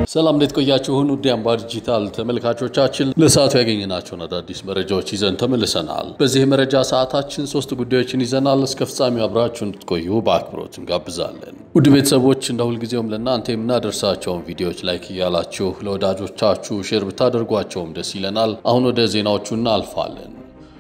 ሰላም እንዴት ቆያችሁን? ውድ አምባ ዲጂታል ተመልካቾቻችን ለሰዓቱ ያገኘናቸውን አዳዲስ መረጃዎች ይዘን ተመልሰናል። በዚህ የመረጃ ሰዓታችን ሶስት ጉዳዮችን ይዘናል። እስከ ፍጻሜው አብራችሁ እንድትቆዩ በአክብሮት እንጋብዛለን። ውድ ቤተሰቦች እንደ ሁልጊዜውም ለእናንተ የምናደርሳቸውን ቪዲዮዎች ላይክ እያላችሁ ለወዳጆቻችሁ ሼር ብታደርጓቸውም ደስ ይለናል። አሁን ወደ ዜናዎቹ እናልፋለን።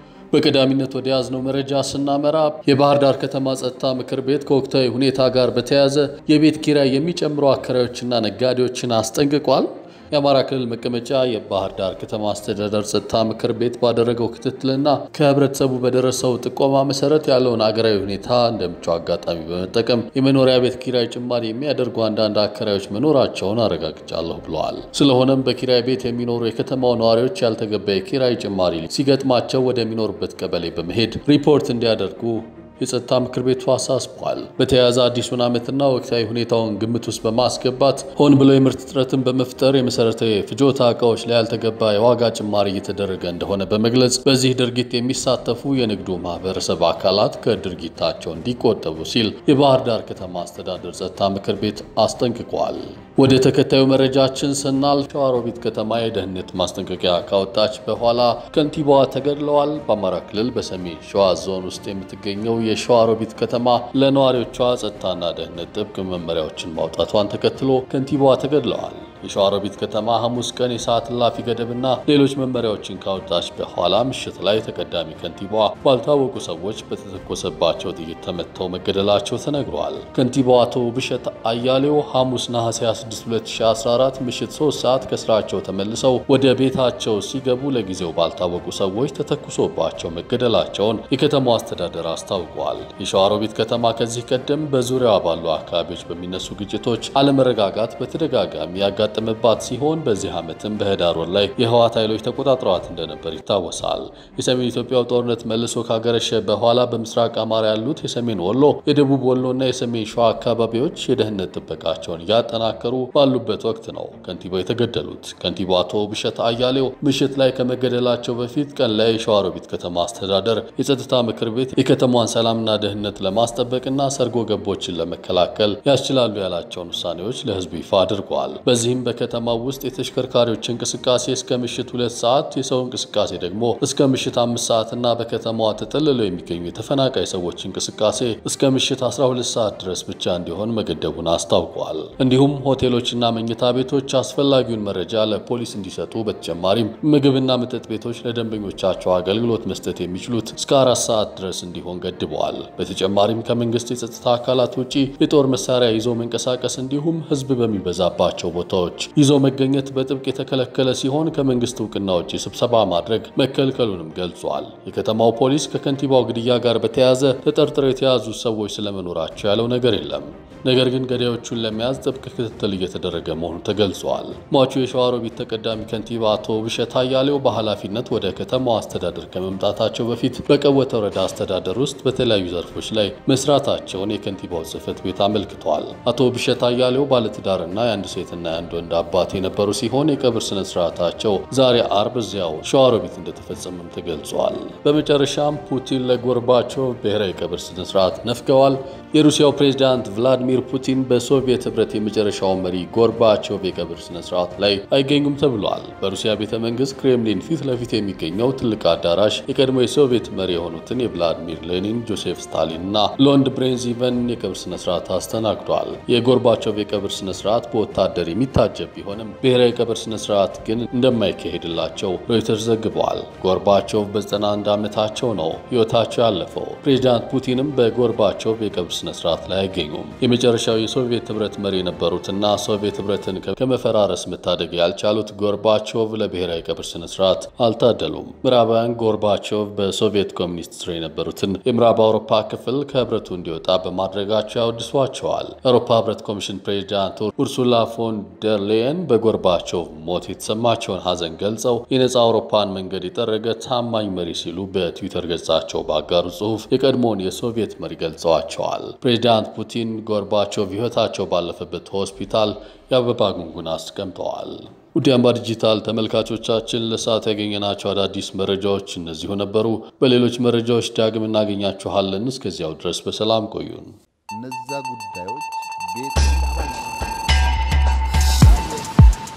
በቀዳሚነት ወደ ያዝነው መረጃ ስናመራ የባህር ዳር ከተማ ጸጥታ ምክር ቤት ከወቅታዊ ሁኔታ ጋር በተያያዘ የቤት ኪራይ የሚጨምሩ አከራዮችና ነጋዴዎችን አስጠንቅቋል። የአማራ ክልል መቀመጫ የባህር ዳር ከተማ አስተዳደር ጸጥታ ምክር ቤት ባደረገው ክትትልና ከህብረተሰቡ በደረሰው ጥቆማ መሰረት ያለውን አገራዊ ሁኔታ እንደ ምቹ አጋጣሚ በመጠቀም የመኖሪያ ቤት ኪራይ ጭማሪ የሚያደርጉ አንዳንድ አከራዮች መኖራቸውን አረጋግጫለሁ ብለዋል። ስለሆነም በኪራይ ቤት የሚኖሩ የከተማው ነዋሪዎች ያልተገባ የኪራይ ጭማሪ ሲገጥማቸው ወደሚኖሩበት ቀበሌ በመሄድ ሪፖርት እንዲያደርጉ የጸጥታ ምክር ቤቱ አሳስቧል። በተያያዘ አዲሱን ዓመትና ወቅታዊ ሁኔታውን ግምት ውስጥ በማስገባት ሆን ብሎ የምርት እጥረትን በመፍጠር የመሰረታዊ ፍጆታ እቃዎች ላይ ያልተገባ የዋጋ ጭማሪ እየተደረገ እንደሆነ በመግለጽ በዚህ ድርጊት የሚሳተፉ የንግዱ ማህበረሰብ አካላት ከድርጊታቸው እንዲቆጠቡ ሲል የባህር ዳር ከተማ አስተዳደር ጸጥታ ምክር ቤት አስጠንቅቋል። ወደ ተከታዩ መረጃችን ስናልፍ ሸዋሮቢት ከተማ የደህንነት ማስጠንቀቂያ ካወጣች በኋላ ከንቲባዋ ተገድለዋል። በአማራ ክልል በሰሜን ሸዋ ዞን ውስጥ የምትገኘው የሸዋሮቢት ከተማ ለነዋሪዎቿ ጸጥታና ደህንነት ጥብቅ መመሪያዎችን ማውጣቷን ተከትሎ ከንቲባዋ ተገድለዋል። የሸዋሮቢት ከተማ ሐሙስ ቀን የሰዓት እላፊ ገደብና ሌሎች መመሪያዎችን ካወጣች በኋላ ምሽት ላይ ተቀዳሚ ከንቲባዋ ባልታወቁ ሰዎች በተተኮሰባቸው ጥይት ተመተው መገደላቸው ተነግሯል። ከንቲባዋ አቶ ብሸት አያሌው ሐሙስ ነሐሴ 26 2014 ምሽት 3 ሰዓት ከስራቸው ተመልሰው ወደ ቤታቸው ሲገቡ ለጊዜው ባልታወቁ ሰዎች ተተኩሶባቸው መገደላቸውን የከተማው አስተዳደር አስታውቋል። የሸዋሮቢት ከተማ ከዚህ ቀደም በዙሪያዋ ባሉ አካባቢዎች በሚነሱ ግጭቶች አለመረጋጋት በተደጋጋሚ ያጋጠመባት ሲሆን በዚህ ዓመትም በህዳር ወር ላይ የህወሓት ኃይሎች ተቆጣጥረዋት እንደነበር ይታወሳል። የሰሜን ኢትዮጵያው ጦርነት መልሶ ካገረሸ በኋላ በምስራቅ አማራ ያሉት የሰሜን ወሎ፣ የደቡብ ወሎ እና የሰሜን ሸዋ አካባቢዎች የደህንነት ጥበቃቸውን እያጠናከሩ ባሉበት ወቅት ነው ከንቲባው የተገደሉት። ከንቲባው አቶ ብሸት አያሌው ምሽት ላይ ከመገደላቸው በፊት ቀን ላይ የሸዋሮቢት ከተማ አስተዳደር የጸጥታ ምክር ቤት የከተማዋን ሰላምና ደህንነት ለማስጠበቅና ሰርጎ ገቦችን ለመከላከል ያስችላሉ ያላቸውን ውሳኔዎች ለህዝቡ ይፋ አድርገዋል። በዚህም በከተማው ውስጥ የተሽከርካሪዎች እንቅስቃሴ እስከ ምሽት ሁለት ሰዓት የሰው እንቅስቃሴ ደግሞ እስከ ምሽት አምስት ሰዓት እና በከተማዋ ተጠልለው የሚገኙ የተፈናቃይ ሰዎች እንቅስቃሴ እስከ ምሽት 12 ሰዓት ድረስ ብቻ እንዲሆን መገደቡን አስታውቋል። እንዲሁም ሆቴሎችና መኝታ ቤቶች አስፈላጊውን መረጃ ለፖሊስ እንዲሰጡ፣ በተጨማሪም ምግብና መጠጥ ቤቶች ለደንበኞቻቸው አገልግሎት መስጠት የሚችሉት እስከ አራት ሰዓት ድረስ እንዲሆን ገድበዋል። በተጨማሪም ከመንግስት የጸጥታ አካላት ውጪ የጦር መሳሪያ ይዞ መንቀሳቀስ እንዲሁም ህዝብ በሚበዛባቸው ቦታዎች ይዞ መገኘት በጥብቅ የተከለከለ ሲሆን ከመንግስት እውቅና ውጪ ስብሰባ ማድረግ መከልከሉንም ገልጿል። የከተማው ፖሊስ ከከንቲባው ግድያ ጋር በተያያዘ ተጠርጥረው የተያዙ ሰዎች ስለመኖራቸው ያለው ነገር የለም። ነገር ግን ገዳዮቹን ለመያዝ ጥብቅ ክትትል እየተደረገ መሆኑ ተገልጿል። ሟቹ የሸዋሮቢት ተቀዳሚ ከንቲባ አቶ ብሸት አያሌው በኃላፊነት ወደ ከተማው አስተዳደር ከመምጣታቸው በፊት በቀወተ ወረዳ አስተዳደር ውስጥ በተለያዩ ዘርፎች ላይ መስራታቸውን የከንቲባው ጽህፈት ቤት አመልክቷል። አቶ ብሸት አያሌው ባለትዳርና የአንድ ሴትና የአንድ ወንድ አባት የነበሩ ሲሆን የቀብር ስነ ስርዓታቸው ዛሬ አርብ እዚያው ሸዋሮቢት እንደተፈጸመም ተገልጿል። በመጨረሻም ፑቲን ለጎርባቾቭ ብሔራዊ ቀብር ስነ ስርዓት ነፍገዋል። የሩሲያው ፕሬዝዳንት ቭላዲሚር ፑቲን በሶቪየት ህብረት የመጨረሻው መሪ ጎርባቾቭ የቀብር ስነ ስርዓት ላይ አይገኙም ተብሏል። በሩሲያ ቤተ መንግስት ክሬምሊን ፊት ለፊት የሚገኘው ትልቅ አዳራሽ የቀድሞ የሶቪየት መሪ የሆኑትን የቭላዲሚር ሌኒን፣ ጆሴፍ ስታሊን እና ሎንድ ብሬንዚቨን የቀብር ስነ ስርዓት አስተናግዷል። የጎርባቾቭ የቀብር ስነ ስርዓት በወታደር የሚታጀብ ቢሆንም ብሔራዊ የቀብር ስነ ስርዓት ግን እንደማይካሄድላቸው ሮይተርስ ዘግበዋል። ጎርባቾቭ በ91 ዓመታቸው ነው ህይወታቸው ያለፈው። ፕሬዚዳንት ፑቲንም በጎርባቾቭ የቀብር ስነ ስርዓት ላይ አይገኙም። የመጨረሻው የሶቪየት ህብረት መሪ የነበሩትና ሶቪየት ህብረትን ከመፈራረስ መታደግ ያልቻሉት ጎርባቾቭ ለብሔራዊ ቀብር ስነ ስርዓት አልታደሉም። ምዕራባውያን ጎርባቾቭ በሶቪየት ኮሚኒስት ስር የነበሩትን የምዕራብ አውሮፓ ክፍል ከህብረቱ እንዲወጣ በማድረጋቸው ያወድሷቸዋል። የአውሮፓ ህብረት ኮሚሽን ፕሬዚዳንት ኡርሱላ ፎን ደር ሌየን በጎርባቾቭ ሞት የተሰማቸውን ሀዘን ገልጸው የነፃ አውሮፓን መንገድ የጠረገ ታማኝ መሪ ሲሉ በትዊተር ገጻቸው ባጋሩ ጽሁፍ የቀድሞውን የሶቪየት መሪ ገልጸዋቸዋል። ፕሬዚዳንት ፑቲን ጎርባቾቭ ህይወታቸው ባለፈበት ሆስፒታል የአበባ ጉንጉን አስቀምጠዋል። ውድ አምባ ዲጂታል ተመልካቾቻችን ለሰዓት ያገኘናቸው አዳዲስ መረጃዎች እነዚሁ ነበሩ። በሌሎች መረጃዎች ዳግም እናገኛችኋለን። እስከዚያው ድረስ በሰላም ቆዩን። እነዛ ጉዳዮች ቤት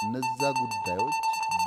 እነዛ ጉዳዮች